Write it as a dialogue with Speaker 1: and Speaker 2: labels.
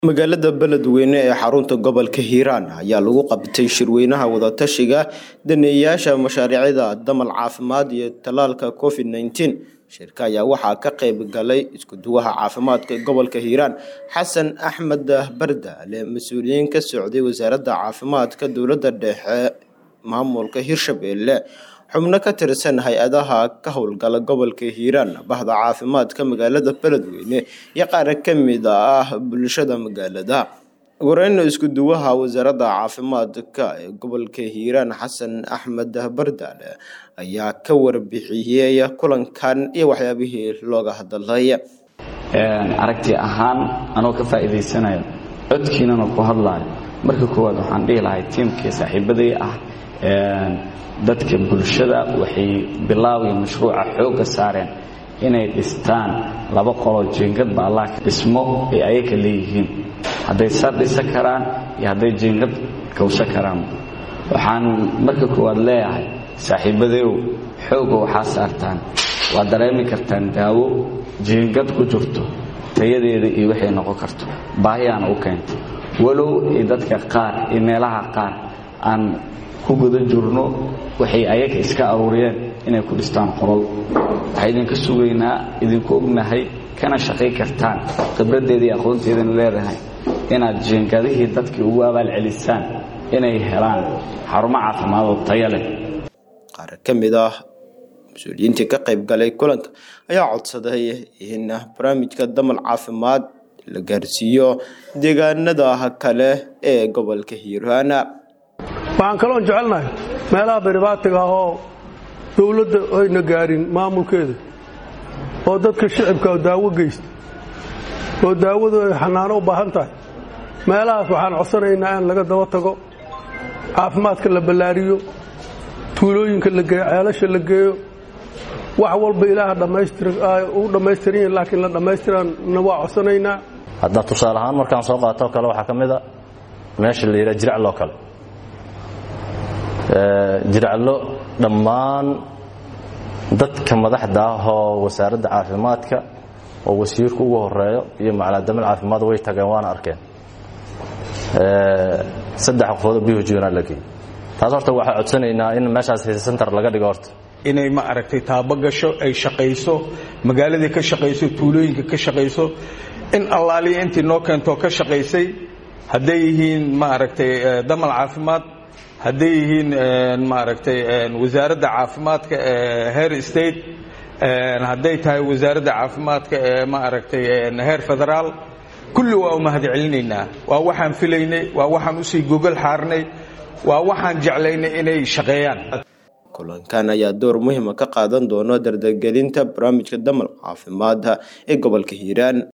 Speaker 1: magaalada beledweyne ee xarunta gobolka hiiraan ayaa lagu qabtay shirweynaha wadatashiga daneeyayaasha mashaariicda damal caafimaad iyo tallaalka covid nneteen shirka ayaa waxaa ka qayb galay iskuduwaha caafimaadka gobolka hiiraan xasan axmed bardaale mas-uuliyiin ka socday wasaaradda caafimaadka dowladda dhexe maamulka hirshabelle xubno ka tirsan hay-adaha ka howlgala gobolka hiiraan bahda caafimaadka magaalada beledweyne iyo qaar ka mid ah bulshada magaalada wareyna iskuduwaha wasaaradda caafimaadka ee gobolka hiiraan xasan axmed bardaale ayaa ka warbixiyey kulankan iyo waxyaabihii looga hadalay
Speaker 2: aragti ahaan anoo ka faa'iidaysanayo codkiinana ku hadlaayo marka koowaad waxaan dhihi lahay tiimkii saaxiibaday ah dadka bulshada waxay bilaawii mashruuca xoogga saareen inay dhistaan laba qoloo jiingadba allah dhismo ay ayaga leeyihiin hadday sar dhisa karaan iyo hadday jiingad kawsa karaan waxaan marka koowaad leeyahay saaxiibadeyow xoogga waxaa saartaan waad dareemi kartaan daawo jiingad ku jirto tayadeeda iyo waxay noqon karto baahiyaana u keentay walow iyo dadka qaar iyo meelaha qaar aan ku guda jirno waxay ayaga iska aruuriyeen inay ku dhistaan qolol waxaa idinka sugaynaa idinku ognahay kana shaqay kartaan khibraddeeda iyo aqoonteedana leedahay inaad jiingadihii dadkii ugu abaalcelisaan inay helaan xarumo caafimaadoo taya leh
Speaker 1: qaar ka mid ah mas-uuliyiintii ka qayb galay kulanka ayaa codsaday in barnaamijka damal caafimaad la gaarsiiyo deegaanada kale ee gobolka hiiraan
Speaker 3: waxaan kaloon jecelnahay meelaha beribaatiga ah oo dowladda ayna gaarin maamulkeeda oo dadka shicibka daawo geysta oo daawadu ay xanaano u baahan tahay meelahaas waxaan codsanaynaa in laga daba tago caafimaadka la ballaariyo tuulooyinka la geeyo ceelasha la geeyo wax walba ilaaha u dhammaystiran yahin laakiin la dhammaystiranna waa codsanaynaa
Speaker 4: hadda tusaale ahaan markaan soo qaatoo kale waxaa ka mid a meesha la yidhaha jiracloo kale jiraclo dhammaan dadka madaxda ah oo wasaaradda caafimaadka oo wasiirku ugu horeeyo iyo macaladamal caafimaad way tageen waana arkeen saddex qofoodoo bihujna la geeyey taas horta waxaa codsanaynaa in meeshaas center laga dhigo horta
Speaker 5: inay ma aragtay taabo gasho ay shaqayso magaaladii ka shaqayso tuulooyinka ka shaqayso in allaaliya intii noo keentoo ka shaqaysay hadday yihiin ma aragtay damal caafimaad hadday yihiin maaragtay wasaaradda caafimaadka ee heer state hadday tahay wasaaradda caafimaadka ee ma aragtay heer federaal kulli waa u mahad celinaynaa waa waxaan filaynay waa waxaan usii gogol xaarnay waa waxaan jeclaynay inay shaqeeyaan
Speaker 1: kulankan ayaa door muhiima ka qaadan doono dardargelinta barnaamijka damal caafimaadka ee gobolka hiiraan